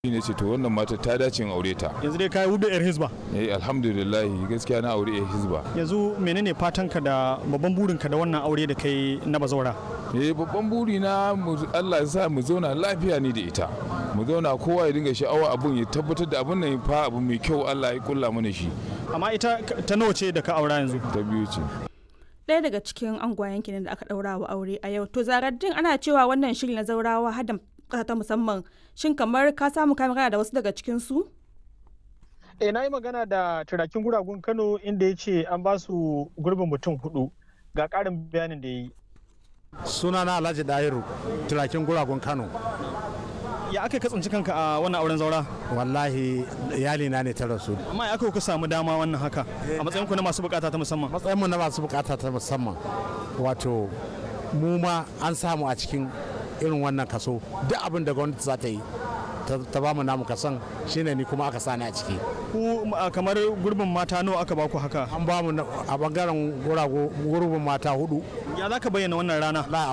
ne ce to wannan mata ta dace in aure ta yanzu dai kai hudu yar hizba eh alhamdulillah gaskiya na aure eh hizba yanzu menene fatanka da babban burinka da wannan aure da kai na bazawara eh babban buri na mu- Allah ya sa mu zauna lafiya ni da ita mu zauna kowa ya dinga sha'awa abun ya tabbatar da abun nan fa abu mai kyau Allah ya kulla mana shi amma ita ta nawa ce da ka aura yanzu ta biyu ce ɗaya daga cikin angwayen kenan da aka ɗaura wa aure a yau to zaraddin ana cewa wannan shiri na zaurawa hada ƙasa ta musamman shin kamar ka samu ka magana da wasu daga cikin su eh na yi magana da turakin guragun kano inda ya ce an ba su gurbin mutum hudu ga ƙarin bayanin da ya yi sunana alhaji dahiru turakin guragun kano ya aka katsanci kanka a wannan auren zaura wallahi iyalina ne ta rasu amma ya aka ku samu dama wannan haka a matsayin ku na masu bukata ta musamman matsayinmu na masu bukata ta musamman wato mu ma an samu a cikin irin wannan kaso duk abin da gwamnati za ta yi ta- ta ba mu namu kasan shine ni kuma aka sani a ciki ku a, kamar gurbin mata nawa aka ba ku haka an ba mu na- a bangaren gurago gurbin mata hudu ya za ka bayyana wannan rana la